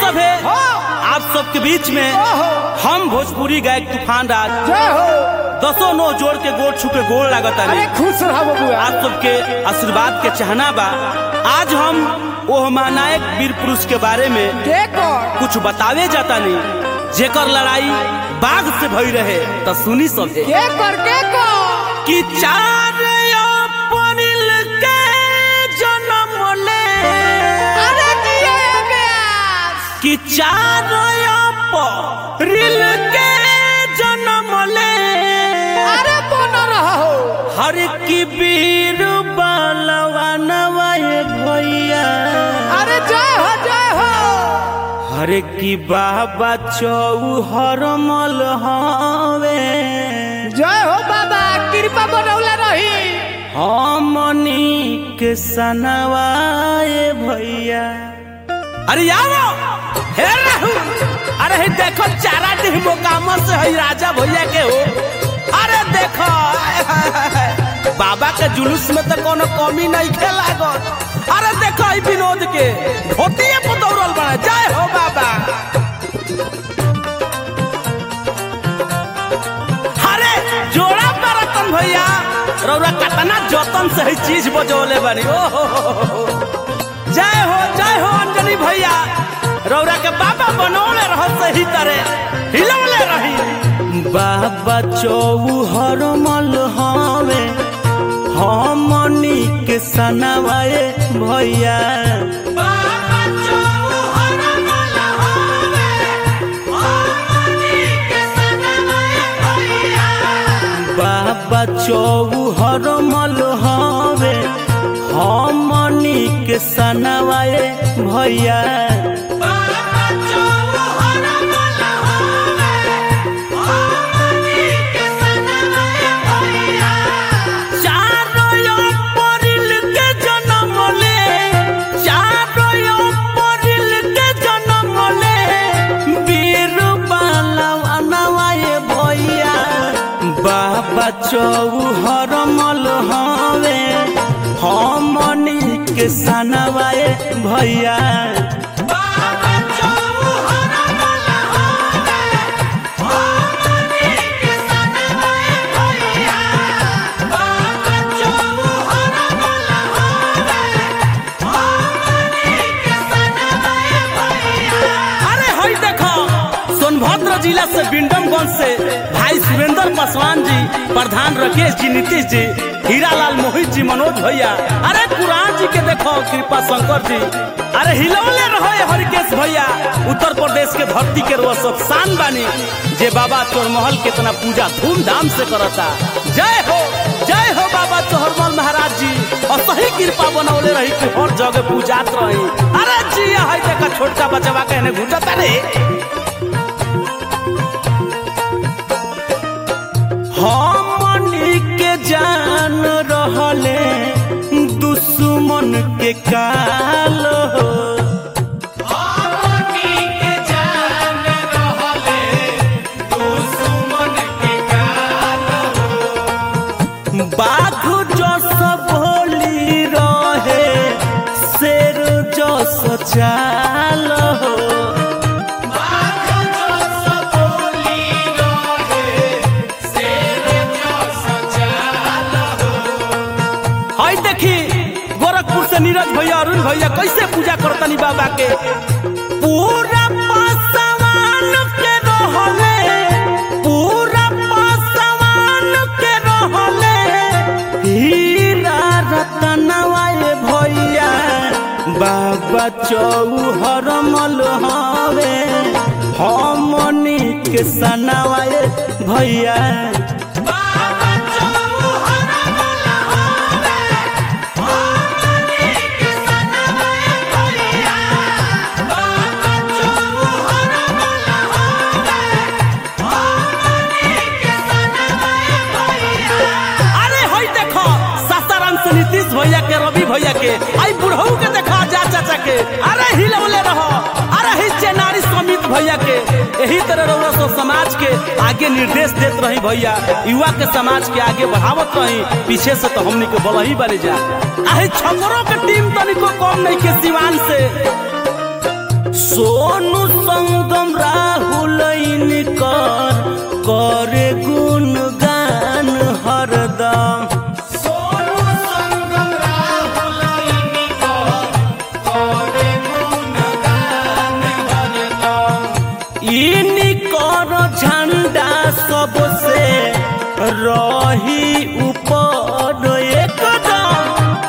सभे हाँ। आप सबके बीच में ओहो। हम भोजपुरी गायक तूफान राज जय हो दसों नो जोड़ के गोड़ छू के गोड़ लागत अरे खुश रहो बबुआ आप सबके आशीर्वाद के चाहना बा आज हम ओह महानायक वीर पुरुष के बारे में के कर कुछ बतावे जाता नहीं जेकर लड़ाई बाघ से भई रहे तो सुनी सभे के कर के कर कि चार अप्रैल के जन्म ले अरे दिए ब्यास कि चार अप्रैल के जन्म ले अरे बन रहो हर की वीर बलवानवा ये भैया अरे जय हो जय हो हर की बाबा चौहर मल हवे जय हो बाबा कृपा बनौला रही हमनी के सनवाए भैया अरे यारो हे रहू अरे हे देखो चारा डी मोकामा से है राजा भैया के हो अरे देखो आय, हाय, हाय, हाय। बाबा के जुलूस में तो कोनो कमी नहीं खे लागत अरे देखो ई विनोद के धोतिए पर दौड़ल बना जय हो बाबा अरे जोड़ा पर रतन भैया रौरा कतना जतन से ही चीज बजौले बानी ओ हो हो हो हो। जय हो जय हो अंजलि भैया रौरा के बाबा बनौले रहो सही तरह हिलौले रही बाबा चौहर मल हवे हमनी के सनवाए भैया बाबा चौहर मल हवे हमनी के सनवाए भैया चारो अप्रैल के जन्म ले चारो अप्रैल के जन्म ले वीर बालवानवाए भैया बाबा चौहर मल हवे हमनी के सनवाए भैया अरे हई देखो सोनभद्र जिला से बिंडमगंज से भाई सुरेंद्र पासवान जी प्रधान राकेश जी नीतीश जी हीरालाल मोहित जी मनोज भैया अरे पुराण जी के देखो कृपा शंकर जी अरे हिलौले रहो ये हरिकेश भैया उत्तर प्रदेश के धरती के रोज सब शान बानी जे बाबा तोर महल के इतना पूजा धूमधाम से करता जय हो जय हो बाबा चोहरमल महाराज जी और सही कृपा बनौले रही कि हर जगह पूजात रही अरे जी है देखा छोटका बचवा कहने घुटता रे हमनी के जान रहले दुश्मन के काल हो बाघ जस भोली रहे शेर जस चाल हो हई देखी गोरखपुर से नीरज भैया अरुण भैया कैसे पूजा करतनी बाबा के पूरा पासवान के रहले पूरा पासवान के रहले हीरा रतनवाए भैया बाबा चौहर मल हवे हमनी के सनवाए भैया अरे हई देखो सासाराम से नीतीश भैया के रवि भैया के आई बुढ़ऊ के देखो जा चाचा के अरे हिलौले रहो अरे ही चेनारी समित भैया के यही तरह रउरा सब समाज के आगे निर्देश देत रही भैया युवा के समाज के आगे बढ़ावत रही पीछे से तो हमनी के बलही बने जा अही छपरों के टीम तनिको कम नहीं के सिवान से सोनू रही ऊपर एकदम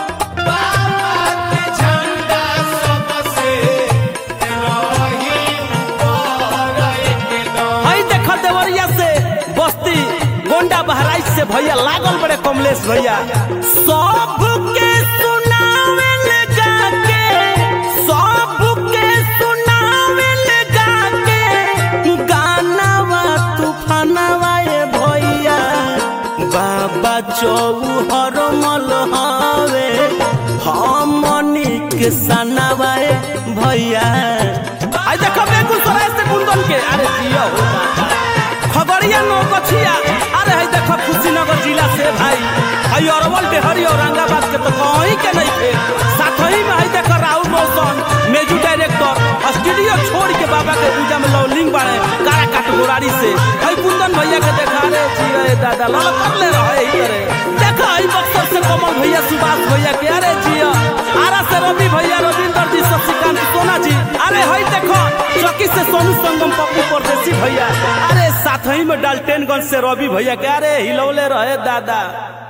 हई देख देवरिया से बस्ती गोंडा बहराइच से भैया लागल बड़े कमलेश भैया सबके सुनावे लगा के सबके सुनावे लगा के गानावा तूफानवा ए भैया बाबा चौहर मल हवे हमनी के सनावा ए भैया आई देखो बेगूसराय से कुंदन के अरे जिया हो बाबा। खगड़िया नौकछिया अरे है देखो कुशीनगर जिला से भाई हई अरवल डेहरी औरंगाबाद के तो कहीं के नहीं थे साथ ही में है देखो राहुल रोशन मेजू डायरेक्टर स्टूडियो छोड़ के बाबा के पूजा में लौलिंग बाड़े कारा काट गोरारी से हई कुंदन भैया के देखा रे जिया ए दादा लाल कर ले रहे ही करे देखा हई बक्सर से कमल भैया सुभाष भैया के अरे जिया आरा से रवि भैया रविंदर जी शशिकांत सोना जी अरे हई देखो चौकी से सोनू संगम पप्पू परदेसी भैया अरे साथ ही में डाल्टेनगंज से रवि भैया के अरे हिलौले रहे दादा